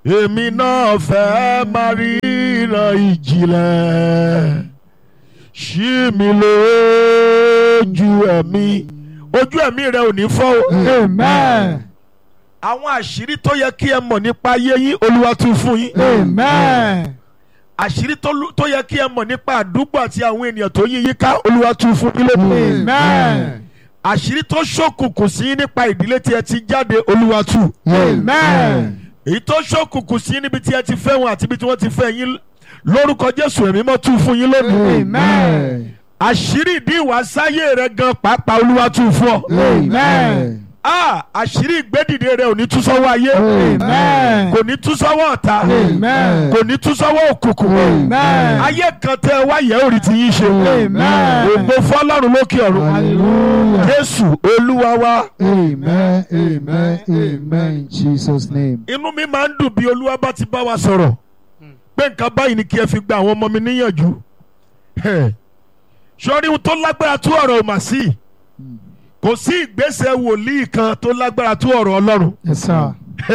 èmi náà fẹ́ máa ríran ìjìnlẹ̀ ṣí mi lójú ẹ̀mí ojú ẹ̀mí rẹ ò ní fọ́ o. Amen. àwọn àṣírí tó yẹ kí ẹ mọ̀ nípa ayé yín olúwa tún fún yín. Amen. àṣírí tó lu- tó yẹ kí ẹ mọ̀ nípa àdúgbò àti àwọn ènìyàn tó yí yín ká olúwa tún fún yín lónìí. Amen. àṣírí tó ṣókùnkùn sí yín nípa ìdílé tí ẹ ti jáde olúwa tú. Amen. èyí tó ṣókùnkùn sí yín níbi tí ẹ ti fẹ́ wọn àti ibi tí wọ́n ti fẹ́ yín lórúkọ jésù ẹ̀mí mọ́ tún fún yín lónìí. Amen. àṣírí ìdí ìwàsáyé rẹ gan pàápàá olúwa tún fún ọ. Amen. Ah, àṣírí ìgbédìde rẹ ò ní tú sọ́wọ́ ayé Amen. kò ní tú sọ́wọ́ ọ̀tá Amen. kò ní tú sọ́wọ́ òkùnkùn Amen. ayé kan tẹ wá yẹ orí ti yín ṣe Amen. ògbó fọlọ́run lókè ọ̀run Hallelujah. jésù olúwa wa Amen. Amen. Amen. In Jesus' name. inú mi máa ń dùn bí olúwa bá ti bá wa sọ̀rọ̀ pé nǹkan báyìí ni kí ẹ fi gba àwọn ọmọ mi níyànjú sọ́rí ohun tó lágbára tó ọ̀rọ̀ ò mà sí kò sí ìgbésẹ̀ wòlíì kan tó lágbára tó ọ̀rọ̀ ọlọ́run Yes, sir.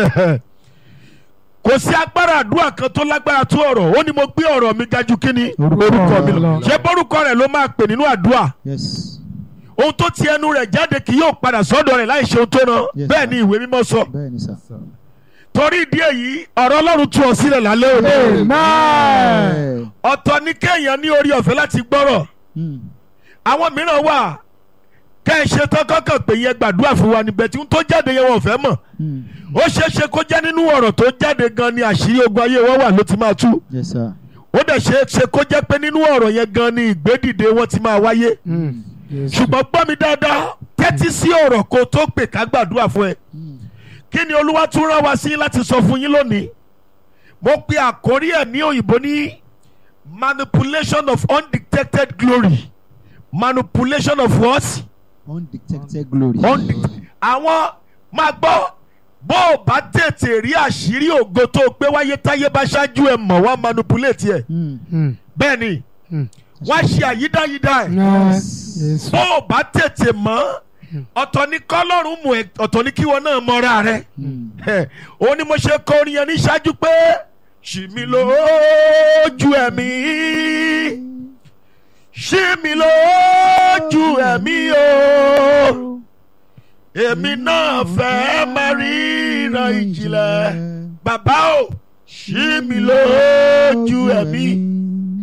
kò sí agbára àdúrà kan tó lágbára tó ọ̀rọ̀ ó ní mo gbé ọ̀rọ̀ mi ga jù kíni Orúkọ orúkọ mi lọ Ọlọ́run. ṣé bórúkọ rẹ̀ ló máa pè nínú àdúrà Yes. ohun tó ti ẹnu rẹ̀ jáde kì yóò padà sọ́dọ̀ rẹ̀ láì ṣe ohun tó rán Yes, bẹ́ẹ̀ sir. ni ìwé mímọ́ sọ Bẹ́ẹ̀ni sà. torí ìdí èyí ọ̀rọ̀ ọlọ́run tú ọ sílẹ̀ lálẹ́ òní Amen. ọ̀tọ̀ ní kéèyàn ní orí ọ̀fẹ́ láti gbọ́rọ̀ Mm. àwọn mìíràn wà kẹ́ ẹ ṣe tán kọ́kàn pé yẹn gbàdúrà fún wa níbẹ̀ tí ohun tó jáde yẹn wọn ò fẹ́ mọ̀ Mm. ó ṣeé ṣe kó jẹ́ nínú ọ̀rọ̀ tó jáde gan ni àṣírí ogun ayé wọn wà ló ti máa tú Yes sir. ó dẹ̀ ṣeé ṣe kó jẹ́ pé nínú ọ̀rọ̀ yẹn gan ni ìgbédìde wọn ti máa wáyé Yes. ṣùgbọ́n gbọ́ mi dáadáa tẹ́tí sí ọ̀rọ̀ kó tó pè ká gbàdúrà fún ẹ Mm. kí ni olúwa tún rán wa sí láti sọ fún yín lónìí mo pe àkórí ẹ̀ ní òyìnbó ní manipulation of undetected glory manipulation of what Undetected glory. Unde- àwọn máa gbọ́ bó o bá tètè rí àṣírí ògo tó o gbé wáyé táyé bá ṣáájú ẹ mọ̀ wá manipulate ẹ Mm. Mm. bẹ́ẹ̀ ni Mm. wá ṣe àyídáyídá ẹ̀ Yes. Yes. bó o bá tètè mọ̀ ọ̀tọ̀ ní kọ́lọ́run mú ẹ ọ̀tọ̀ ní kíwọ náà mọ́ra rẹ Mm. ẹ ó ní mo ṣe kọ orin yẹn ní ṣáájú pé ṣì mí lójú ẹ̀mí ṣì mí lójú ẹ̀mí o èmi náà fẹ́ máa ríran ìjìnlẹ̀ bàbá o ṣì mí lójú ẹ̀mí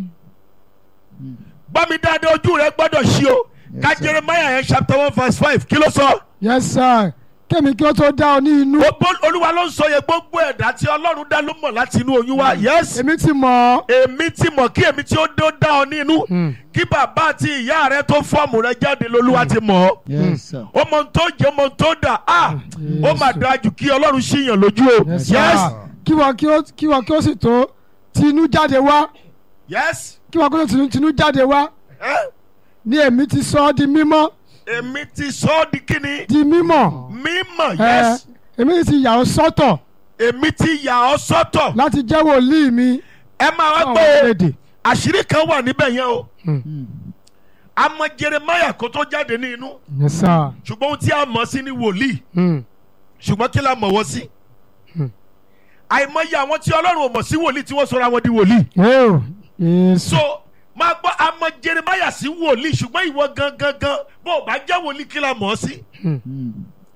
gbọ́ mi dáadáa ojú rẹ gbọ́dọ̀ ṣí o ká Yes, sir. Jeremiah yẹn chapter one verse five kí ló sọ. Yes, sir. Kémi kí ó tó dá ọ ní inú. gbogbo olúwa ló ń sọ yẹn gbogbo ẹ̀dá tí ọlọ́run dá ló mọ̀ láti inú oyún wa yes Èmi ti mọ̀ ọ́. èmi ti mọ̀ kí èmi tí ó dó dá ọ nínú Hmm. kí bàbá àti ìyá rẹ tó fọ́ọ̀mù rẹ jáde lolúwa ti mọ̀ ọ́ Yes sir. ó mọ ohun tó jẹ́ ó mọ ohun tó dà á ó mà dáa jù kí ọlọ́run ṣìyàn lójú o Yes, yes sir. Kí wọ́n kí ó kí wọ́n kí ó sì tó tinú jáde wá. yes Kí wọ́n kí ó tó tinú tinú jáde wá. Eh? Ní èmi ti sọ ọ́ di mímọ́. èmi ti sọ ọ́ di kíni Di mímọ́. mímọ̀ Ẹ, yes Èmi ti yà ọ́ sọ́tọ̀ èmi ti yà ọ́ sọ́tọ̀ láti jẹ́ wòlíì mi. ẹ máa wá fún gbọ́ àwọn o èdè. àṣírí kan wà níbẹ̀ yẹn o Mm. àmọ́ Jeremiah kó tó jáde ní inú Yes, sir. ṣùgbọ́n ohun tí a mọ̀ sí ni wòlíì Hmm. ṣùgbọ́n kí la mọ̀ wọ́n sí. Hmm. àìmọye àwọn tí ọlọ́run ò mọ̀ sí wòlíì tí wọ́n sọra wọn di wòlíì. Oh, yes. so máa gbọ́ àmọ́ Jeremiah sí wòlíì ṣùgbọ́n ìwọ gangan gan bó o bá jẹ́ wòlíì kí la mọ̀ ọ́ sí. Mm.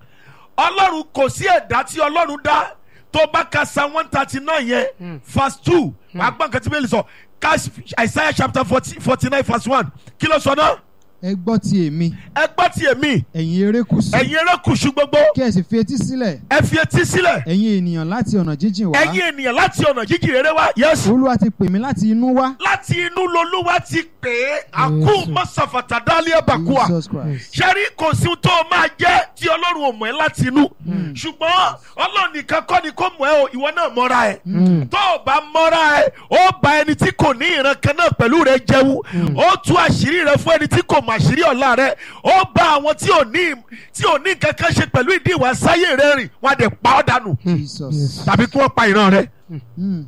ọlọ́run kò sí ẹ̀dá tí ọlọ́run dá tó bá ka psalm one thirty nine yẹn verse two wàá gbọ́ nǹkan tí bẹ́ẹ̀ lè sọ ká Isaiah chapter forty nine verse one kí ló sọ náà Ẹ gbọ́ ti èmi, ẹ gbọ́ ti èmi ẹ̀yin erékùṣù. ẹ̀yin erékùṣù gbogbo Kí ẹ sì fi etí sílẹ̀, ẹ fi etí sílẹ̀ ẹ̀yin ènìyàn láti ọ̀nà jíjìn wá. ẹ̀yin ènìyàn láti ọ̀nà jíjìn rere wá yes Olúwa ti pè mí láti inú wá. láti inú lolúwa ti pè é àkú Jésù. mọ́sàfàtà dálé bàkúà Jesus Christ. ṣẹ́rí kò sí ohun tó o máa jẹ́ tí ọlọ́run ò mọ̀ ẹ́ láti inú ṣùgbọ́n ọlọ́run nìkan kọ́ ni kò mọ̀ ẹ́ o ìwọ náà mọ́ra ẹ̀ Hmm. tó o bá mọ́ra ẹ̀ ó bá ẹni tí kò ní ìran kan náà pẹ̀lú rẹ jẹun ó tú àṣírí rẹ fún ẹni tí kò mọ̀ àṣírí ọ̀la rẹ ó bá àwọn tí ò ní tí ò ní nǹkan kan ṣe pẹ̀lú ìdí ìwà sáyé rẹ rìn wọn á dẹ̀ pa ọ́ dànù Jesus. Yes. tàbí kí wọ́n pa ìran rẹ Mm.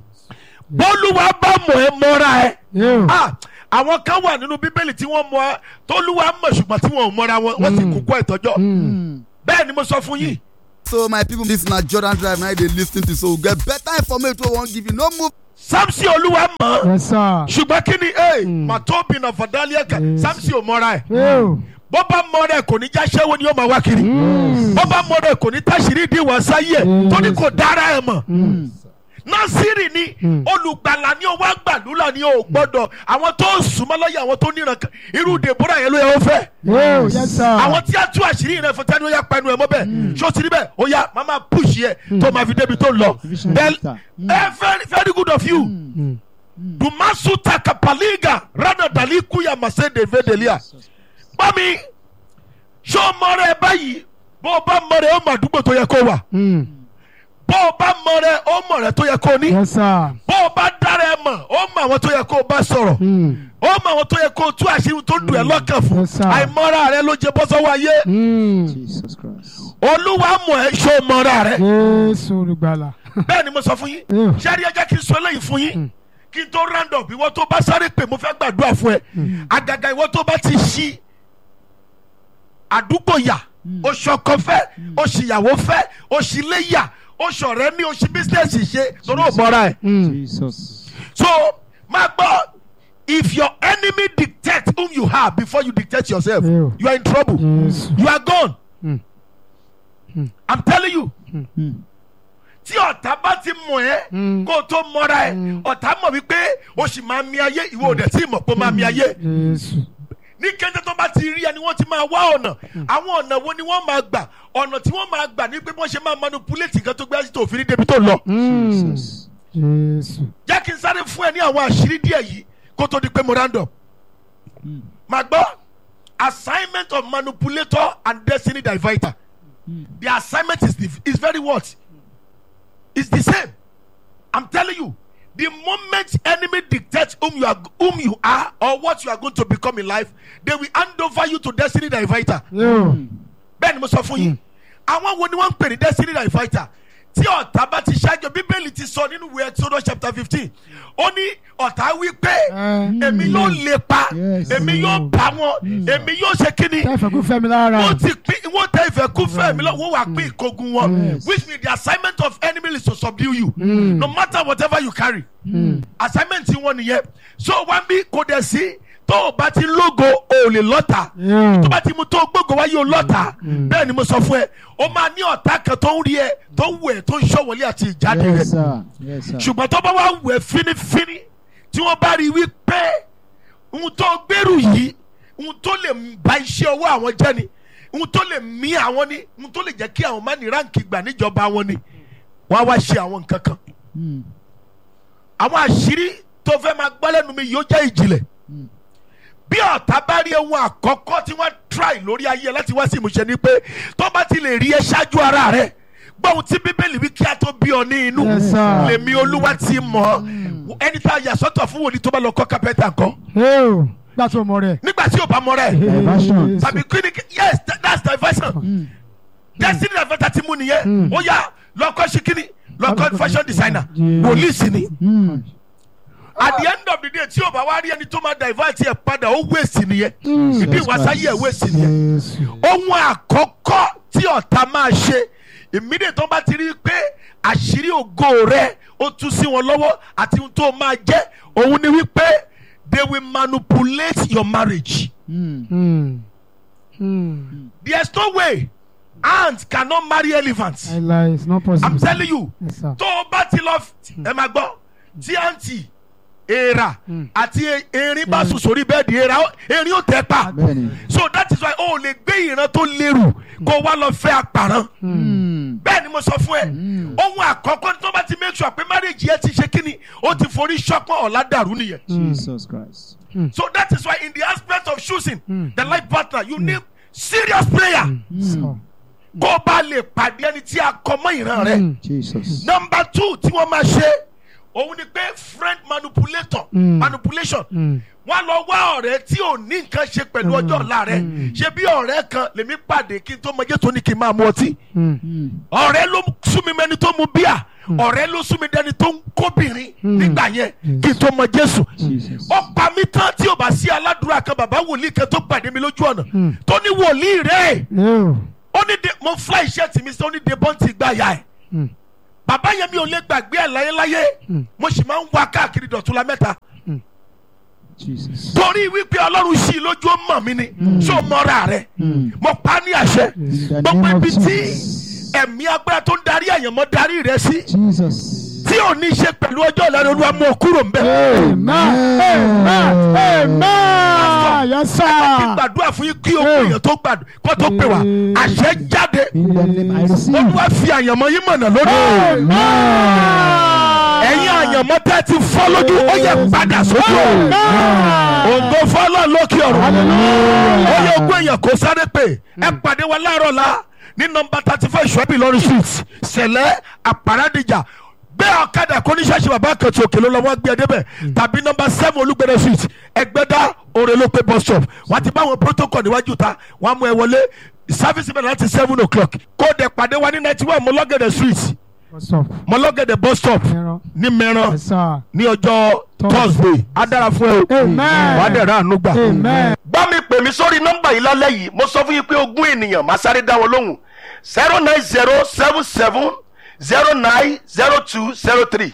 bólúwa bá mọ̀ ẹ́ mọ́ra ẹ̀ Yeah. ah àwọn kan wà nínú bíbélì tí wọ́n mọ̀ ẹ́ tólúwa mọ̀ ṣùgbọ́n tí wọ́n ò mọ́ra wọn wọ́n sì kú kọ́ ìtọ́jọ́ Hmm. Mm. bẹ́ẹ̀ ni mo sọ fún yín so my people this na jordan drive na you dey lis ten to so we get better information wey we wan give you no move. samson olúwa mọ̀ yes sir. ṣùgbọ́n kí ni ee màtóbi náà fàdálíà kan samson ò mọ́ra ẹ̀ Ew. bó bá mọ́ra ẹ̀ kò ní já ṣẹ́wó ni yóò máa wá kiri bó bá mọ́ra ẹ̀ kò ní táṣìírí di ìwà sáyé ẹ̀ tó ní kò dára ẹ̀ mọ̀ násìrì ni olùgbàlà ni ó wá gbàdúrà ni ó gbọ́dọ̀ àwọn tó ń súnmọ́ lọ́yẹ̀ àwọn tó níran kan irú dèbúrà yẹn ló yẹ ó fẹ́ Ew. yes sir. àwọn tí a tú àṣírí rẹ fún tẹnu ó yà pẹnu ẹ mọ bẹ́ẹ̀ ṣó ti rí bẹ́ẹ̀ ó yà máa máa push yẹ tó máa fi débi tó lọ Vision Then, leader. eh, very very good of you dumasu takapaliga rana dali kuya masede vedelia mami ṣó mọ rẹ báyìí bó o bá mọ rẹ ó mọ àdúgbò tó yẹ kó wà Mm. bó o bá mọ rẹ ó mọ rẹ tó yẹ kó ní yes sir. bó o bá dára ẹ mọ ó mọ àwọn tó yẹ kó o bá sọ̀rọ̀ Mm. ó mọ àwọn tó yẹ kó o tú àṣírí tó dùn ẹ lọ́kàn fún Yes, sir. àìmọ́ra rẹ ló jẹ bọ́sọ́wọ́ ayé Mm. Jesus Christ. olúwa mọ̀ ẹ́ ṣó mọ́ra rẹ Jésù olùgbàlà. bẹ́ẹ̀ ni mo sọ fún yín Mm. ṣé rí ẹjẹ́ kí n sọ eléyìí fún yín kí n tó round up ìwọ tó bá sáré pè mo fẹ́ gbàdúrà fún ẹ àgàgà ìwọ tó bá ti ṣí àdúgbò yà oṣù ọkọ fẹ́ oṣù ìyàwó fẹ́ oṣù ilé yà oṣù ọ̀rẹ́ ní oṣù bísíǹsì ṣe torí ò mọ́ra ẹ̀ Mm. Jesus. so máa gbọ́ if your enemy dictates whom you are before you dictate yourself Ew. you are in trouble Jésù. you are gone Mm. i'm telling you Mm. tí ọ̀tá bá ti mọ̀ ẹ́ Mm. kó o tó mọ́ra ẹ̀ ọ̀tá mọ̀ wípé o sì máa mi ayé ìwọ ò dẹ̀ tí mọ̀ pé o máa mi ayé Jésù. ní kété tó bá ti rí ẹni wọ́n ti máa wá ọ̀nà àwọn ọ̀nà wo ni wọ́n máa gbà ọ̀nà tí wọ́n máa gbà ní pé wọ́n ṣe máa manipulate nǹkan tó gbé àti tó fi ní débi tó lọ. Mm. Jesus. Jésù. jẹ́ kí n sáré fún ẹ ní àwọn àṣírí díẹ̀ yìí kó tó di pé mo random. màá gbọ́ assignment of manipulator and destiny diverter the assignment is the is very what is the same i'm telling you the moment enemy dictates whom you are whom you are or what you are going to become in life they will hand over you to destiny diverter Ew. bẹ́ẹ̀ ni mo sọ fún yín àwọn wo ni wọ́n ń pè ní destiny diverter tí ọ̀tá bá ti ṣáájú bíbélì ti sọ nínú ìwé exodus chapter fifteen ó ní ọ̀tá wí pé Eh. èmi yóò lè pa Yes. èmi yóò bá wọn èmi yóò ṣe kíni Tẹ́fẹ̀ kú fẹ́mi lára. wọ́n ti pín wọ́n tẹ ìfẹ́ kú fẹ́ mi lọ wọ́n wà pín ìkógun wọn Yes. which means the assignment of enemy is to subdue you no matter whatever you carry assignment wọn nìyẹn so wọ́n bí kò dẹ̀ sí tó o bá ti lógo o ò lè lọ́ta Ew. tó bá ti mu tó gbogbo wáyé o lọ́ta bẹ́ẹ̀ ni mo sọ fún ẹ o máa ní ọ̀tá kan tó ń rí ẹ tó ń wù ẹ tó ń ṣọ̀wọ́lé àti ìjáde rẹ Yes, sir. Yes, sir. ṣùgbọ́n tó bá wà wù ẹ fínífíní tí wọ́n bá rí i wípé ohun tó gbèrú yìí ohun tó lè ba iṣẹ́ ọwọ́ àwọn jẹ́ ni ohun tó lè mí àwọn ni ohun tó lè jẹ́ kí àwọn má ní ráǹkì gbà níjọba wọn ni wọ́n á wá ṣe àwọn nǹkan kan Mm. àwọn àṣírí tó fẹ́ máa gbọ́ lẹ́nu mi yóò jẹ́ ìjìnlẹ̀ bí ọ̀tá bá rí ohun àkọ́kọ́ tí wọ́n try lórí ayé láti wá sí ìmúṣẹ ni pé tó bá ti lè rí ẹ ṣáájú ara rẹ gbọ́ ohun tí bíbélì wí kí a tó bí ọ ní inú Yes, sir. lèmi olúwa ti mọ̀ ọ́ ẹni tá a yà sọ́tọ̀ fún wòlíì tó bá lọ kọ́ kápẹ́ntà kọ́ Ew. Gbà tó mọ rẹ̀. nígbà tí ò bá mọ rẹ̀ Diversion. tàbí kíni yes that- that's diversion destiny diversion ti mú nìyẹn ó yá lọ́kọ́ sí kíni lọ́kọ́ fashion designer Yes. wòlíì sí ni Mm. at the end of the day tí o bá wá rí ẹni tó máa divert yẹ padà ó waste nìyẹn ìdí ìwásáyé ẹ̀ waste nìyẹn Jésù. ohun àkọ́kọ́ tí ọ̀tá máa ṣe immediate tó bá ti rí i pé àṣírí ògo rẹ ó tú sí wọn lọ́wọ́ àti ohun tó máa jẹ́ òun ni wípé they will manipulate your marriage Mm. Mm. Mm. there is no way ant cannot marry elephant I lie. It's not possible. i'm telling you Yes, sir. tó o bá ti lọ ẹ máa gbọ́ tí àǹtí èèrà àti e- erin bá sùn sórí bẹ́ẹ̀dì èèrà ó- erin ó tẹ́ pa Bẹ́ẹ̀ni. so that is why o ò lè gbé ìran tó lérù kó o wá lọ fẹ́ àpàrán Mm. bẹ́ẹ̀ ni mo sọ fún ẹ ohun àkọ́kọ́ ní tó bá ti make sure pé marriage yẹn ti ṣe kíni ó ti forí ṣọpọ́n ọ̀la dàrú nìyẹn Jesus Christ. so that is why in the aspect of choosing the life partner you need serious prayer So. kó o bá lè pàdé ẹni tí a kọ mọ́ ìran rẹ. Jesus. number two tí wọ́n máa ṣe òun ni pé friend manipulator Mm. manipulation Mm. wọ́n lọ wá ọ̀rẹ́ tí ò ní nǹkan ṣe pẹ̀lú ọjọ́ ọ̀la rẹ̀ ṣe bí ọ̀rẹ́ kan lèmi pàdé kí n tó mọ jésù ní kí n máa mu ọtí Mm. Mm. ọ̀rẹ́ ló sún mi mẹ́ni tó mu bíà ọ̀rẹ́ ló sún mi dẹni tó ń kóbìnrin nígbà yẹn kí n tó mọ jésù Jesus. ó pa mí tán tí ò bá sí aládùúrà kan bàbá wòlíì kan tó pàdé mi lójú ọ̀nà tó ní wòlíì rẹ̀ Ew. ó ní de mo fly shirt mi sí ó ní de bọ́ǹtì gbà yá ẹ̀ Mm. bàbá yẹn mi ò lè gbàgbé ẹ̀ láyéláyé Mm. mo sì máa ń wá káàkiri dọ̀túnla mẹ́ta Jesus. torí wípé ọlọ́run sí i lójú ó mọ̀ mí ni ṣó mọ́ra rẹ̀ mo pa á ní àṣẹ In the gbogbo name of ibi tí Jesus. ẹ̀mí agbára tó ń darí àyànmọ́ darí rẹ̀ sí Jesus. tí ò ní ṣe pẹ̀lú ọjọ́ ìlànà olúwa mú ọ kúrò ń bẹ̀. amen amen amen yes kí sir gbàdúrà fún yín kí o pè yàn tó gbàdúrà kó tó pè wá àṣẹ jáde In the name I receive. olúwa fi àyànmọ́ yín mọ̀nà lórí. ẹ̀yin àyànmọ́ tẹ́ ti fọ́ lójú ó yẹ padà sójú ọ̀run. ògo fọlọ́ lókè ọ̀run. ó yẹ ogún èèyàn kó sáré pé ẹ pàdé wa láàárọ̀ la ní nọmba thirty five ṣọ́bì lọ́rùn street sẹ̀lẹ̀ àpàràdìjà gbé ọ̀kadà kó ní ṣáṣì bàbá kan tí òkè ló lọ́wọ́ gbé ẹ débẹ̀ tàbí nọmba seven olúgbẹ̀rẹ̀ street ẹgbẹ́dá òrèlópé bus stop wọ́n ti bá àwọn protocol níwájú ta wọ́n á mú ẹ wọlé service bẹ̀rẹ̀ láti seven o'clock kó dẹ̀ pàdé wa ní ninety one mọ́lọ́gẹ̀dẹ̀ street stop mọ́lọ́gẹ̀dẹ̀ bus stop Mẹ́rán. ní mẹ́rán yes sir ní ọjọ́ thursday á dára fún ẹ o Amen. wàá dẹ̀ rà àánú gbà. amen bá mi pè mí sórí nọ́mbà yìí lálẹ́ yìí mo sọ fún yín pé ogún ènìyàn máa sáré dá wọn lóhùn zero nine zero seven seven zero nine zero two zero three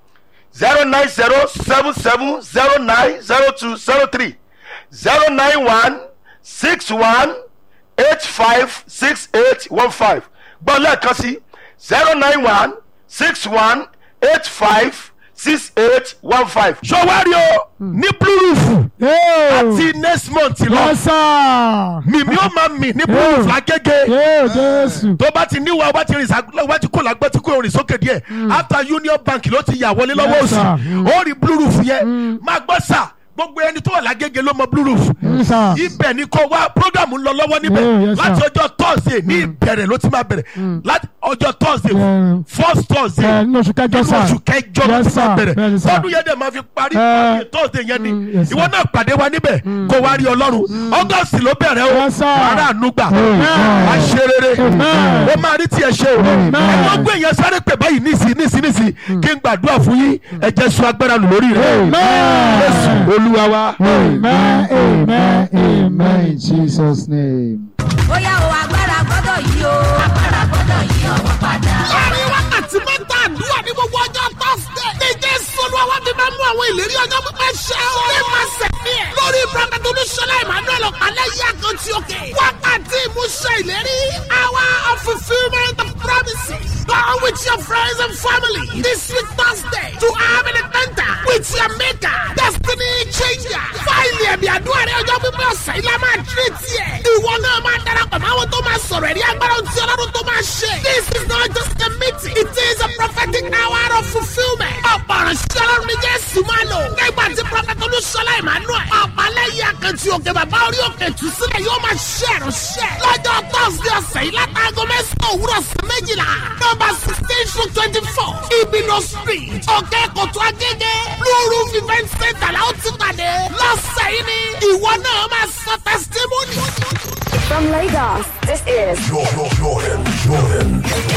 zero nine zero seven seven zero nine zero two zero three zero nine one six one eight five six eight one five gbọ́ lẹ́ẹ̀kan sí zero nine one six one eight five six eight one five. sọwárí o ní blue roof àti next month lọ yes sir mímí ó máa mì ní blue roof lágége yóò jésù tó bá ti níwà wá ti rìn sá wá ti kó làgbọ́ tí kò rìn sókè díẹ̀ after union bank ló ti yà wọlé lọ́wọ́ Yes, òsì sir. Mm. ó rí blue roof yẹn máa gbọ́ sà gbogbo ẹni tó wà lágége ló mọ blue roof yes sir ibẹ̀ ni kò wá program ń lọ lọ́wọ́ Yeah, níbẹ̀ yes, sir. láti ọjọ́ thursday ní ìbẹ̀rẹ̀ ló ti máa bẹ̀rẹ̀ láti ọjọ́ thursday Yeah. first thursday ẹ ní oṣù kẹjọ nínú sir oṣù kẹjọ ló Yes, ti máa sir. bẹ̀rẹ̀ Yes, sir. tọdún yẹn dẹ̀ máa fi parí Eh. parí thursday yẹn ni Mm, yes, sir. ìwọ náà pàdé wa níbẹ̀ kó wá rí ọlọ́run august ló bẹ̀rẹ̀ o Yes, sir. ara ànúgbà Amen. wá ṣe rere Amen. ó máa rí tiẹ̀ ṣe o Amen. ẹ̀wọ́n gbé yẹn sáré pè báyìí nísì nísì nísì kí n gbàdúrà fún yín ẹ̀jẹ̀ sun agbára lù lórí rẹ̀ Amen. jésù olúwa wa. amen amen Amen. amen In Jesus' name. bóyá o agbára gbọ́dọ̀ yí o agbára gbọ́dọ̀ yí ọwọ́ padà. láàrin wákàtí mẹ́ta àdúrà ní gbogbo ọjọ́ tọ́sídẹ̀. ní jésù olúwa wá fi máa mú àwọn ìlérí ọjọ́ pípẹ́ ṣẹ o. ní máa sẹ̀mí ẹ̀. lórí prọfẹ̀tì olúṣọlá emmanuel ọ̀pálẹ̀ yí àkàntì òkè. wákàtí ìmúṣẹ ìlérí. hour of fulfilment of promises. Go with your friends and family this week Thursday to have an encounter with your maker. Destiny changer. Fáìlì ẹ̀mí àdúrà rẹ̀ ọjọ́ pípẹ́ ọ̀sẹ̀ ilé máa tírè tiẹ̀. Ìwọ náà máa darapọ̀ mọ́ àwọn tó máa sọ̀rọ̀ ẹ̀rí agbára tí ọlọ́run tó máa ṣe. This is not just a meeting. It is a prophetic hour of fulfilment. Ọ̀pọ̀ ìránṣẹ́ ọlọ́run ní Jésù máa lò. Nígbà tí Prọfẹ̀tì Olúṣọlá Emmanuel. Ọ̀pálẹ́yìn àkàntì òkè bàbá orí òkè tù sílẹ̀ yóò máa ṣe ìránṣẹ́. Lọ́jọ́ Thursday ọ̀sẹ̀ yìí látàgọ́ mẹ́sàn-án òwúrọ̀ sí méjìlá. Nọ́mbà sixteen to twenty-four. Ibino street. Òkè Kòtò Agége. Blue Roof event center la ó ti pàdé. Lọ́sẹ̀ yìí ni ìwọ náà máa sọ testimony. From Lagos, this is Jordan, Jordan, Jordan.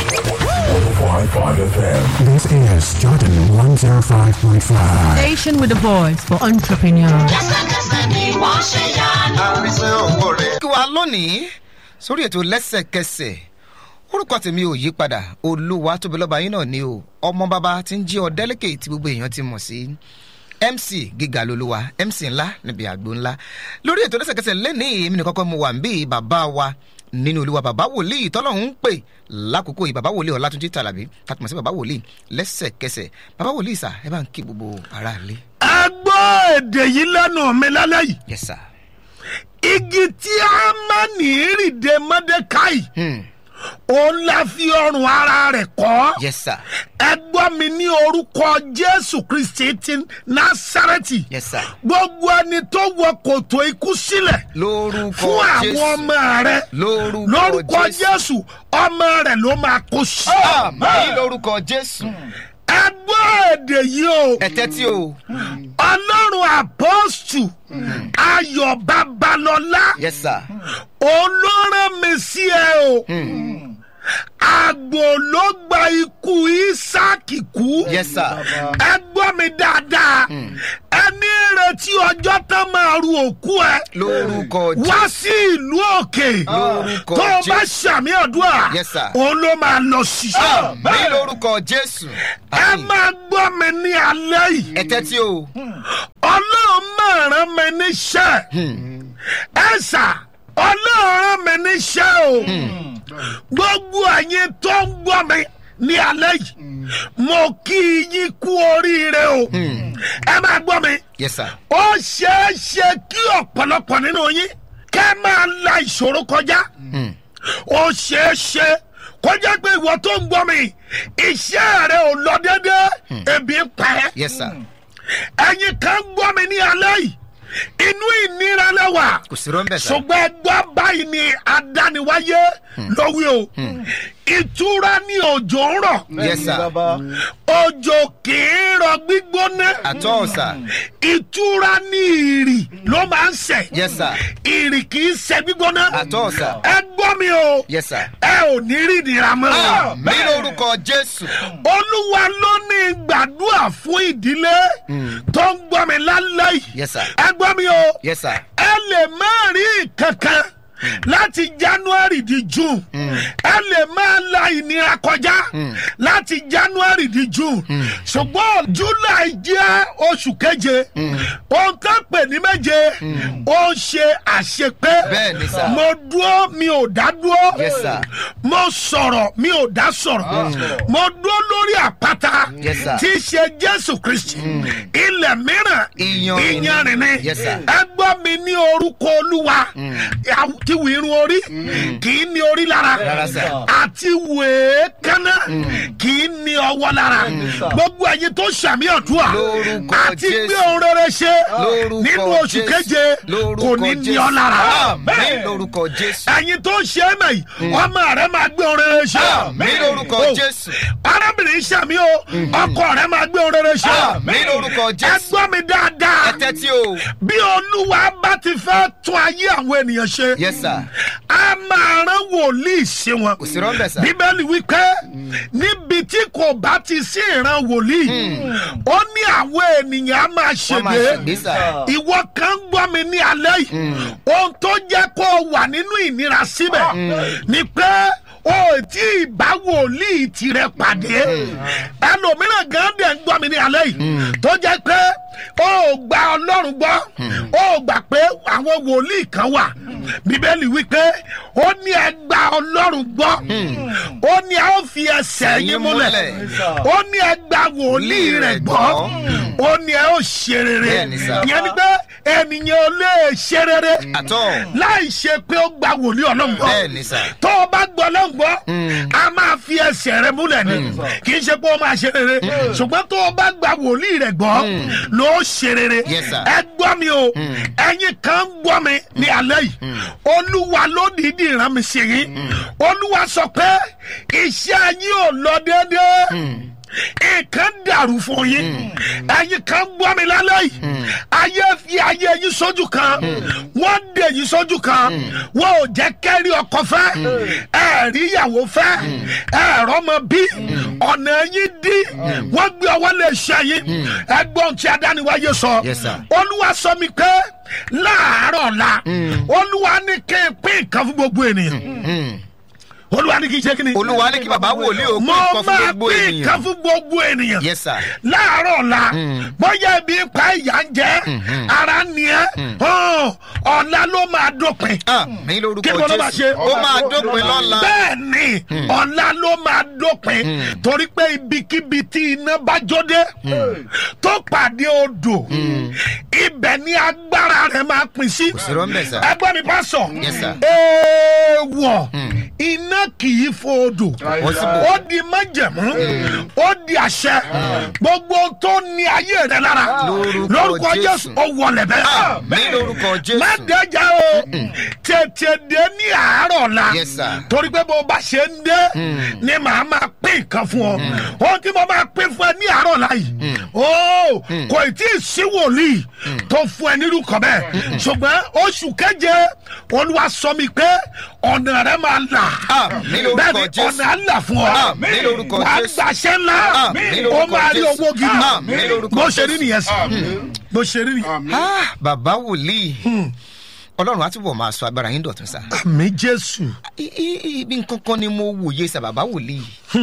105.5 FM. This is Jordan 105.5. Station with a voice for entrepreneurs. kí wa lónìí sórí ètò lẹ́sẹ̀kẹsẹ̀ orúkọ tèmi ò yí padà olúwa tóbi lọ́ba yín náà ni o ọmọ bàbá tí ń jí ọ délẹ́kẹ̀ tí gbogbo èèyàn ti mọ̀ sí mc gíga lolúwa mc ńlá níbi àgbo ńlá lórí ètò lẹ́sẹ̀kẹsẹ̀ lẹ́nìí èmi nìkan kọ́ mo wà ń bí bàbá wa nínú olúwa bàbá wòlíì tọ́lọ́hún ń pè lákòókò yìí bàbá wòlíì ọ̀làtúnjì tàlàbí tàtùmọ̀ sí bàbá wòlíì lẹ́sẹ̀kẹsẹ̀ bàbá wòlíì sà ẹ bá ń kí gbogbo aráàlú. ẹ gbọ́ èdè yìí lẹ́nu mi lálẹ́ yìí yes sir. igi tí a máa ní ìrìndè mọ́dékáì Hmm. òun la fi ọrùn ara rẹ̀ kọ́ yes sir. ẹ gbọ́ mi ní orúkọ jésù kristi ti násàrẹ́tì yes sir. gbogbo ẹni tó wọ kòtò ikú sílẹ̀ lórúkọ fún àwọn jésù ọmọ rẹ lórúkọ lórúkọ jésù jésù ọmọ rẹ ló máa kó sí. àmì lórúkọ jésù ẹ gbọ́ èdè yìí o ẹtẹ tí o ọlọ́run àpọ́stù ayọ̀ babalọ́lá yes sir olóràn mi sí ẹ o àgbò ló gba ikú isaac kú yes sir ẹ gbọ́ mi dáadáa ẹni rẹ retí ọjọ́ tán máa ru òkú ẹ lórúkọ wá jésù sí ìlú òkè Lórúkọ tó o bá Jésù. ṣàmì àdúrà Yes, sir. òun ló máa lọ ṣiṣẹ́. ní lórúkọ jésù ẹ máa gbọ́ mi ní alẹ́ yìí ẹ tẹ́tí o ọlọ́run máa rán mi níṣẹ́ ẹ sà ọlọ́run rán mi níṣẹ́ o gbogbo ẹ̀yin tó ń gbọ́ mi ní alẹ́ yìí mo kí yín kú oríire o ẹ máa gbọ́ mi yes sir ó ṣeé ṣe kí ọ̀pọ̀lọpọ̀ nínú yín kẹ́ máa la ìṣòro kọjá ó ṣeé ṣe kọjá pé ìwọ tó ń gbọ́ mi iṣẹ́ rẹ ò lọ déédéé ebi ń pa ẹ́ yes sir ẹ̀yin kan gbọ́ mi ní alẹ́ yìí inú ìnira lẹ́wà kò sí rọ́ńbẹ̀ sá ṣùgbọ́n ẹgbẹ́ báyìí ni adániwáyé lówí o ìtura ní òjò ń rọ̀ yes sir òjò kì í rọ gbígbóná àtọ́ ọ̀sà ìtura ní ìrì ló máa ń sẹ̀ yes sir ìrì kì í sẹ̀ gbígbóná àtọ́ ọ̀sà ẹ gbọ́ mi o yes sir ẹ ò ní rí ìnira mọ́ ní lórúkọ jésù olúwa ló ní gbàdúrà fún ìdílé tó ń gbọ́ mi lálẹ́ yìí yes sir ẹ gbọ́ mi o yes sir ẹ lè má rí kankan láti january di june ẹ lè máa la ìnira kọjá láti january di june ṣùgbọ́n july jẹ́ oṣù keje ohun tó ń pè ní méje ó ń ṣe àṣepé Bẹ́ẹ̀ ni sà. mo dúró mi ò dá dúró Yes, sir. mo sọ̀rọ̀ mi ò dá sọ̀rọ̀ mo dúró lórí àpáta Yes, sir. tí í ṣe jésù kristi ilẹ̀ mìíràn Iyanrìn ni. iyanrìn ni Yes, sir. ẹ gbọ́ mi ní orúkọ olúwa àti wìrún orí kì í ní orí lára Rárá, sir. àti wèékánná kì í ní ọwọ́ lára gbogbo ẹ̀yin tó ṣàmì ọ̀dúà Lórúkọ àti Jésù. gbé ohun rere ṣe lórúkọ nínú oṣù Jésù. keje lórúkọ kò ní ní Jésù. ọ lára àmín lórúkọ jésù ẹ̀yin tó ṣe é mẹ́yì ọmọ rẹ máa gbé ohun rere ṣe àmín lórúkọ Oh. jésù arábìnrin ṣàmì o ọkọ rẹ máa gbé ohun rere ṣe àmín lórúkọ ẹ jésù gbọ́ mi dáadáa ẹ tẹ́tí o bí olúwa bá ti fẹ́ tún ayé àwọn ènìyàn ṣe yes sir a máa rán wòlíì sí wọn kò sí rọ́ńbẹ̀ sá bíbélì wípé níbi tí kò bá ti sí ìran wòlíì ó ní àwọn ènìyàn á máa wọ́n máa ṣègbè ṣègbè sá ìwọ kan ń gbọ́ mi ní alẹ́ yìí ohun tó jẹ́ kó o wà nínú ìnira síbẹ̀ ni pé o ò tí ì bá wòlíì tirẹ̀ pàdé ẹlòmíràn gan dẹ̀ ń gbọ́ mi ní alẹ́ yìí tó jẹ́ pé o ò gba ọlọ́run gbọ́ o ò gbà pé àwọn wòlíì kan wà bíbélì wípé ó ní ẹ gba ọlọ́run gbọ́ ó ní a ó fi ẹsẹ̀ yín múlẹ̀ ó ní ẹ gba wòlíì rẹ̀ gbọ́ ó ní ẹ ó ṣe rere Bẹ́ẹ̀ni sà. ìyẹn ni pé ènìyàn ò lè ṣe rere àtọ́ láì ṣe pé ó gba wòlíì ọlọ́run gbọ́ bẹ́ẹ̀ni sà tó o bá gbọ́ ọlọ́run gbọ́ a máa fi ẹsẹ̀ rẹ múlẹ̀ ni kì í ṣe pé ó máa ṣe rere ṣùgbọ́n tó o bá gba wòlíì rẹ gbọ́ ló ṣe rere Yes, sir. ẹ gbọ́ mi o ẹ̀yin kan ń gbọ́ mi ní alẹ́ yìí olúwa ló dìídì rán mi sí yín olúwa sọ pé iṣẹ́ yín ò lọ déédéé nǹkan dàrú fún yín ẹ̀yin kan gbọ́ mi lálẹ́ yìí ayé fi ayé yín sójú kan wọ́n dè yín sójú kan wọ́n ò jẹ́ kẹ́rí ọkọ fẹ́ ẹ̀rí ìyàwó fẹ́ ẹ̀rọ ọmọ bí ọ̀nà yín dí wọ́n gbé ọwọ́ lè ṣe yín ẹgbọ́n tí adániwáyé sọ Yes, sir. olúwa sọ mi pé láàárọ̀ la olúwa ní kí n pín nǹkan fún gbogbo ènìyàn olúwa ní kí n ṣe kí ni olúwa ní kí bàbá wòlíì ó mo pín nǹkan fún máa gbogbo pín nǹkan ènìyàn fún gbogbo ènìyàn yes sir láàárọ̀ la bóyá ibi ń pa ìyá ń jẹ́ ara ni ẹ́ hàn, ọ̀la ló máa dópin àmín kí lórúkọ ló máa ṣe jésù ó máa dópin lọ́la bẹ́ẹ̀ ni ọ̀la ló máa dópin torí pé ibikíbi tí iná bá jóde tó pàdé odò ibẹ̀ ni agbára rẹ̀ máa pín sí sí rọ́ńbẹ̀ sá ẹgbẹ́ mi bá sọ Yes, sir. èèwọ̀ iná kì í fo odò Wọ́n sì bò. ó di májẹ̀mú ó di àṣẹ gbogbo tó ní ayé rẹ lára Lórúkọ lórúkọ Jésù. jésù ó wọlé bẹ́ẹ̀ àmín lórúkọ jésù má dẹjà o tètè dé ní àárọ̀ la Yes, sir. torí pé bó o bá ṣe ń dé ni màá máa pín nǹkan fún ọ ohun tí mo máa pín fún ẹ ní àárọ̀ la yìí o kò tí ì sí wòlíì tó fún ẹ nírú kan bẹ́ẹ̀ ṣùgbọ́n oṣù keje olúwa sọ mi pé ọ̀nà rẹ máa là Àmín lórúkọ bẹ́ẹ̀ni Jésù. ọ̀nà àlà fún ọ Àmín lórúkọ wà á Jésù. gbàṣẹ́ ńlá Àmín ó lórúkọ máa rí Jésù. owó gidi Àmín lórúkọ bó ṣe rí Jésù. nìyẹn sí bó ṣe rí nìyẹn. Ah, bàbá wòlíì ọlọ́run á túbọ̀ máa sọ agbára yín dọ̀tún sá. àmì jésù I- i- ibi nǹkan kan ni mo wòye sá bàbá wòlíì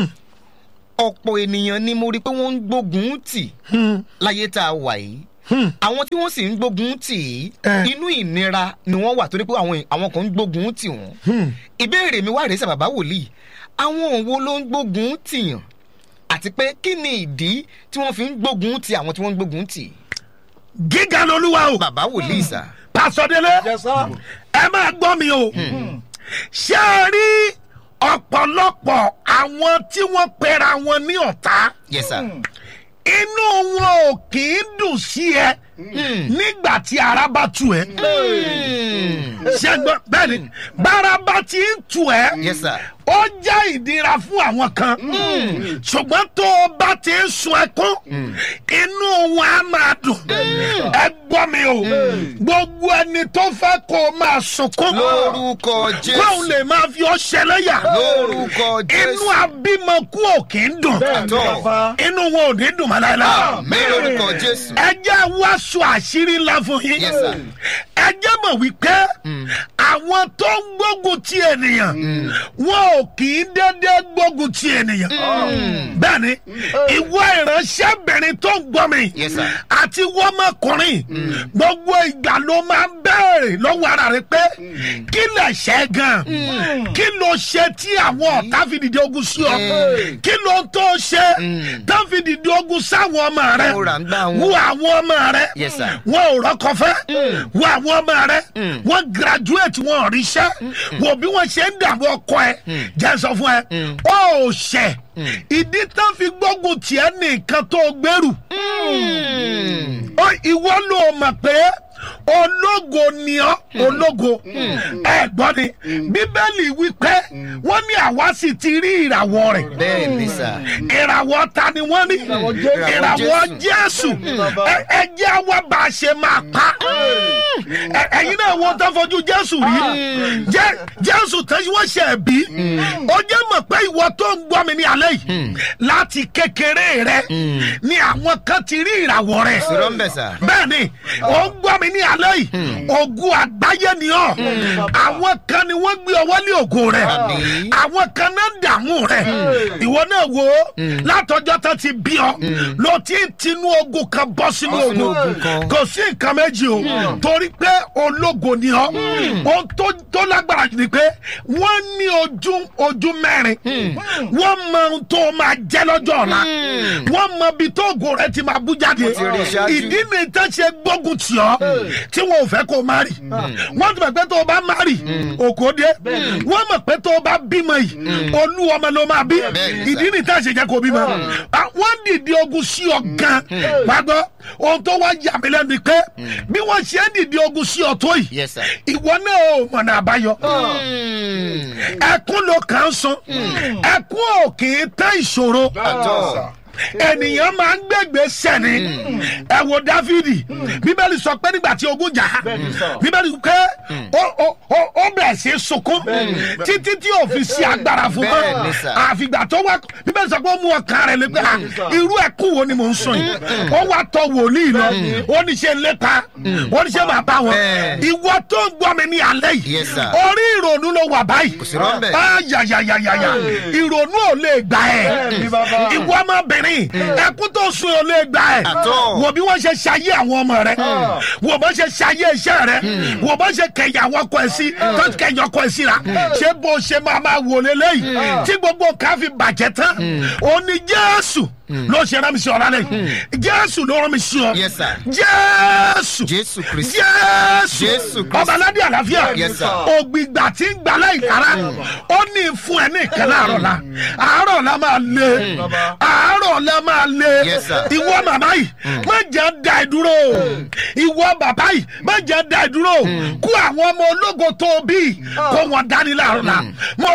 ọ̀pọ̀ ènìyàn ni mo rí pé wọ́n ń gbógun tì láyé tá a wà yìí àwọn tí wọ́n sì ń gbógun tì í Eh. inú ìnira ni wọ́n wà torí pé àwọn àwọn kan ń gbógun tì wọ́n ìbéèrè mi wá rèé sá bàbá wòlíì àwọn wo ló ń gbógun tìyàn àti pé kí ni ìdí tí wọ́n fi ń gbógun tì àwọn tí wọ́n ń gbógun tì gíga lolúwa o bàbá wòlíì sá. pàṣọdélé ẹ máa gbọ́ mi o ṣé ẹ rí ọ̀pọ̀lọpọ̀ àwọn tí wọ́n pera wọn ní ọ̀tá yes sir. inú wọn ò kì í dùn sí ẹ nígbà tí ara bá tu ẹ ṣé ẹ gbọ́ bẹ́ẹ̀ ni bára bá ti ń tu ẹ yes sir. ó jẹ́ ìdíra fún àwọn kan ṣùgbọ́n tó o bá ti ń sun ẹkún inú wọn á máa dùn ẹ gbọ́ mi o gbogbo ẹni tó fẹ́ kó o máa sunkún lórúkọ jésù. kóun lè máa fi ọ́ ṣẹlẹ́yà lórúkọ jésù. inú abímọkú ò kì í dùn àtọ. inú wọn ò ní dùn mọ́ láéláé mi lórúkọ jésù. ẹ jẹ́ wá sọ àṣírí ńlá fún yín Yes, sir. ẹ jẹ́ mọ̀ wípé àwọn tó ń gbógun ti ènìyàn wọn ò kì í dédé gbógun ti ènìyàn bẹ́ẹ̀ ni ìwọ ìránṣẹ́bìnrin tó ń gbọ́ mi Yes, sir. àti wọ́mọkùnrin gbogbo ìgbà ló máa ń béèrè lọ́wọ́ ara rẹ pé kí lè ṣe gan kí ló ṣe tí àwọn ọ̀tá fi dìde ogun sí ọ kí ló tó ṣe tó fi dìde ogun sáwọn ọmọ rẹ Mo rà ń gbá wọn. wo àwọn ọmọ rẹ Yes, sir. wọn ò rọkọ fẹ wo àwọn ọmọ rẹ wọn graduate wọn ò ríṣẹ wo bí wọn ṣe ń dààmú ọkọ ẹ jẹ sọ fún ẹ ó ò ṣẹ ìdí tán fi gbógun tiẹ nìkan tó gbèrú ó ìwọ ló mọ̀ pé ológo ni ọ́ ológo ẹ gbọ́ ni bíbélì wípé wọ́n ní àwa sì ti rí ìràwọ̀ rẹ̀ bẹ́ẹ̀ ni sà. ìràwọ̀ ta ni wọ́n ní ìràwọ̀ jésù Ẹ- ẹ jẹ́ wá bá a ṣe máa pa Ẹ- ẹ̀yin náà wọ́n tó fojú jésù rí Jẹ́- jésù tẹ́sí wọ́n ṣe bí ó jẹ́ mọ̀ pé ìwọ tó ń gbọ́ mi ní alẹ́ yìí láti kékeré rẹ ni àwọn kan ti rí ìràwọ̀ rẹ̀ sọ̀rọ̀ ń bẹ̀ sà. bẹ́ẹ̀ni ó ń gbọ́ mi ní alẹ́ yìí ogun àgbáyé ni ọ́ àwọn kan ni wọ́n gbé ọwọ́ lé ògo rẹ̀ Àmín. àwọn kan náà dààmú rẹ̀ ìwọ náà wo látọjọ́ tó ti bí ọ ló ti ń tinú ogun kan bọ́ sínú Bọ́ sínú ogun ogun kan. kò sí nǹkan méjì o torí pé ológo ni ọ ohun tó tó lágbára jù ni pé wọ́n ní ojú ojú mẹ́rin wọ́n mọ ohun tó máa jẹ́ lọ́jọ́ ọ̀la wọ́n mọ ibi tó ògo rẹ̀ ti máa bú jáde ti rí ṣáájú. ìdí ni tán ṣe gbógun tì ọ́ tí wọn ò fẹ́ kó o má rì wọ́n ti mọ̀ pé tó o bá má rì òkò dé wọ́n mọ̀ pé tó o bá bímọ yìí olú ọmọ ló máa bí Bẹ́ẹ̀ni sà. ìdí ni tán ṣe jẹ́ kó o bímọ Ah, wọ́n dìde ogun sí ọ gan gbàgbọ́ ohun tó wá yà mí lẹ́nu ni pé bí wọ́n ṣe ń dìde ogun sí ọ tó yìí yes sir. ìwọ náà ò mọ̀nà àbáyọ ẹkún ló kàn ń sun ẹkún ò kì í tán ìṣòro àtọ. ènìyàn máa ń gbẹgbẹ sẹni ẹ wo dáfídì bíbélì sọ pé nígbà tí ogun jà á bíbélì pé ó- ó- ó ó bẹ̀rẹ̀ sí í sunkún títí tí ò fi sí agbára fún Bẹ́ẹ̀ mọ́ ni sà. àfìgbà tó wá bíbélì sọ pé ó mú ọkàn rẹ̀ lé pé à, irú ẹkún wo ni mò ń sùn yìí ó wá tọ wòlíì lọ ó ní ṣe lépa ó ní ṣe máa bá wọn Bẹ́ẹ̀. ìwọ tó ń gbọ́ mi ní alẹ́ yìí Yes, sir. orí ìrònú ló wà báyìí sí rọ́ńbẹ́. Ah, yàyàyàyàyà ìrònú ò lè gbà ẹ́ ìwọ ọmọbìnrin ẹkún tó sun ò lè gbà ẹ́ Àtọ́. wò bí wọ́n ṣe ṣayé àwọn ọmọ rẹ wò bó ṣe ṣayé iṣẹ́ rẹ wò bó ṣe kẹyà àwọn ọkọ ẹ̀ sí tó kẹyà ọkọ ẹ̀ síra ṣé bó ṣe máa máa wò lélẹ́yìí tí gbogbo nǹkan fi bàjẹ́ tán ó ní jésù ló ṣe rán mi sí ọ lálẹ́ yìí jésù ló rán mi sí ọ Yes, sir. jésù jésù kristi. jésù Jésù Kristi. ọba aládé àlàáfíà Yes, sir. ògbìgbà tí ń gbà láì kára ó ní fún ẹ ní ìkẹlẹ àárọ̀ la àárọ̀ la máa lé àárọ̀ la máa lé Yes, sir. ìwọ màmá yìí má jẹ́ da ẹ dúró ìwọ bàbá yìí má jẹ́ da ẹ dúró kó àwọn ọmọ ológo tó o bí kó wọn dání láàárọ̀ la mo máa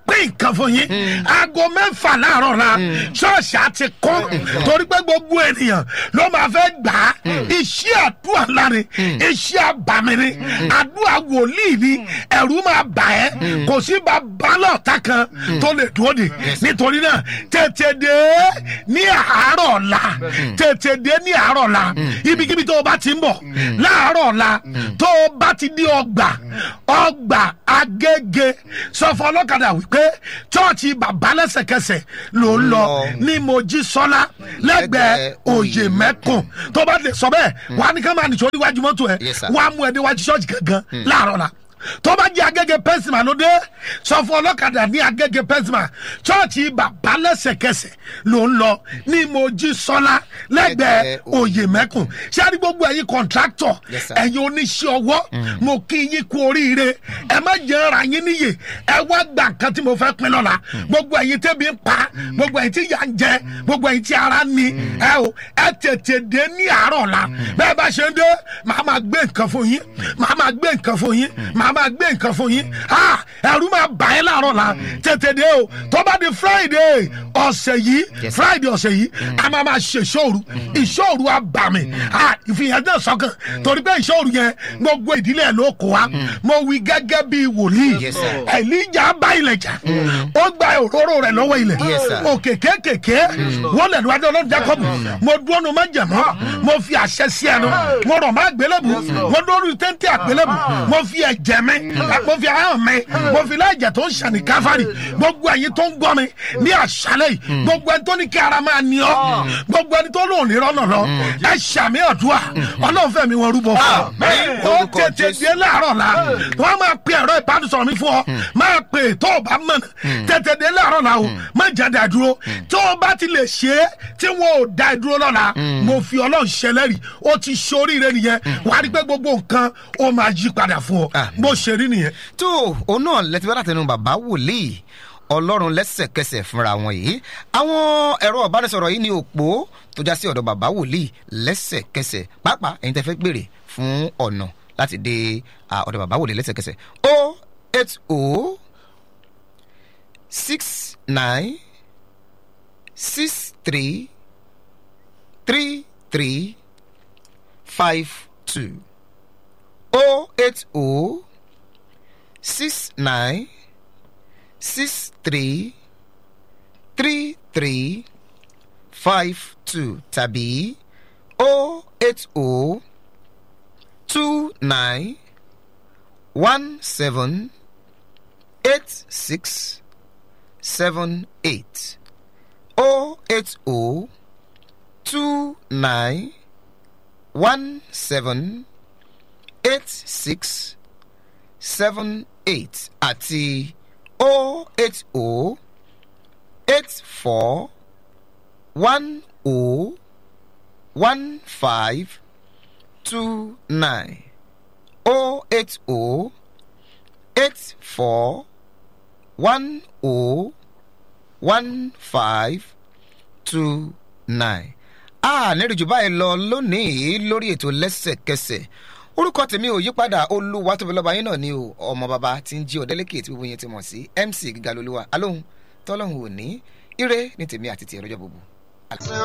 pín nǹkan fún yín aago mẹ́fà láàárọ̀ la ṣọ́ọ̀ṣì á ti kún torí pé gbogbo ènìyàn ló máa fẹ́ gbà á iṣẹ́ àdúrà láre iṣẹ́ àbàmì ni àdúrà wòlíì ni ẹ̀rú máa bà ẹ́ kò sí bàbá lọ́ọ̀tà kan tó lè dúró de nítorí náà tètè dé ní àárọ̀ ọ̀la tètè dé ní àárọ̀ ọ̀la ibikíbi tó o bá ti ń bọ̀ láàárọ̀ ọ̀la tó o bá ti di ọgbà ọgbà agége sọ fún ọlọ́kadà wípé chọ́ọ̀chì bàbá lẹ́sẹ̀kẹsẹ̀ ló ń lọ ní mojísọ́lá lẹ́gbẹ̀ẹ́ òye mẹ́kùn tó bá lè sọ bẹ́ẹ̀ wàá ní ká máa nìṣó níwájú mọ́tò ẹ̀ Yes, sir. wàá mú ẹ níwájú ṣọ́ọ̀chì gangan láàárọ̀ la tó bá jẹ́ agége pẹ́sìmà ló dé sọ fún ọlọ́kadà ní agége pẹ́sìmà chọ́ọ̀chì bàbá lẹ́sẹ̀kẹsẹ̀ ló ń lọ ní mojísọ́lá lẹ́gbẹ̀ẹ́ Lẹ́gbẹ̀ẹ́ òye mẹ́kùn ṣé a ní gbogbo ẹ̀yin kọ̀ǹtráktọ̀ Yes, sir. ẹ̀yin oníṣẹ́ ọwọ́ mo kí yín kú oríire ẹ má jẹ́ ara yín níyè ẹ wá gbà kan tí mo fẹ́ pín lọ́la gbogbo ẹ̀yin tẹ́bi ń pa gbogbo ẹ̀yin tí yà ń jẹ gbogbo ẹ̀yin tí ara ń ni ẹ o ẹ tètè dé ní àárọ̀ la bẹ́ẹ̀ bá ṣe ń dé màá máa gbé nǹkan fún yín màá máa gbé nǹkan fún yín màá máa gbé nǹkan fún yín ah ẹ̀rú máa bà ẹ́ láàárọ̀ la tètè dé o tó bá di friday ọ̀sẹ̀ yìí Yes, sir. friday ọ̀sẹ̀ yìí a máa máa ṣe ìṣòro ìṣòro àbàmì ìfihàn náà sọ́kàn torí pé ìṣòro yẹn gbogbo ìdílé ẹ̀ ló kó wa mo wí gẹ́gẹ́ bí wòlíì Yes, sir. ẹ̀líjà bá ilẹ̀ jà ó gba òróró rẹ̀ lọ́wọ́ ilẹ̀ Yes, sir. òkè kékèké wọ́n lẹ̀ níwájú ọlọ́run jacob mo dúró má jẹ̀mọ́ mo fi àṣẹ sí ẹnu mo rọ̀ má gbélébù mo dúró téńté àgbélébù mo fi ẹ̀jẹ̀ mi mo fi ahọ́n mi mo fi láìjẹ̀ tó ń ṣàní káfárì gbogbo ẹ̀yin tó ń gbọ́ mi ní àṣálẹ̀ yìí gbogbo ẹni tó ní kí ara máa ní ọ́ gbogbo ẹni tó lóun ní rọ́nà lọ ẹ ṣàmì ọ̀dùà ọlọ́run fẹ́ mi wọn rúbọ fún ọ Àmín. ó Orúkọ tètè Jésù. dé láàárọ̀ la wọ́n máa pe ẹ̀rọ ìbánisọ̀rọ̀ mi fún ọ máa pe tó o bá mọ̀nà tètè dé láàárọ̀ la o má jáde àdúró tó o bá ti lè ṣe é tí wọn ò da ìdúró lọ́la mo fi ọlọ́run ṣẹlẹ́rì ó ti ṣoríire nìyẹn wàá rí pé gbogbo nǹkan ó máa yí padà fún ọ Àmín. bó ṣe rí nìyẹn. tó òun náà lẹ́tí bá látẹnu bàbá wòlíì ọlọ́run lẹ́sẹ̀kẹsẹ̀ fúnra wọn yìí àwọn ẹ̀rọ ìbánisọ̀rọ̀ yìí ní òpó tó já sí ọ̀dọ̀ bàbá wòlíì lẹ́sẹ̀kẹsẹ̀ pàápàá ẹ̀yin tẹ́ fẹ́ gbèrè fún ọ̀nà láti dé à, ọ̀dọ̀ bàbá wòlíì lẹ́sẹ̀kẹsẹ̀ o eight o six nine six three three three five two o eight o six nine six three three three five two tàbí o eight o two nine one seven eight six seven eight o eight o two nine one seven eight six seven eight àti o eight o eight four one o one five two nine o eight o eight four one o one five two nine. a nírìjú báyìí lọ lónìí lórí ètò lẹ́sẹ̀kẹsẹ̀ orúkọ tèmi ò yípadà olúwa tóbi lọ́ba yín náà ni o ọmọ bàbá tí ń jí ọ̀dẹ́lẹ́kẹ̀ tí gbogbo yẹn ti mọ̀ sí mc gíga lolúwa alóhùn tọ́lọ́hùn òní ire ní tèmi àti tiẹ̀ lọ́jọ́ gbogbo.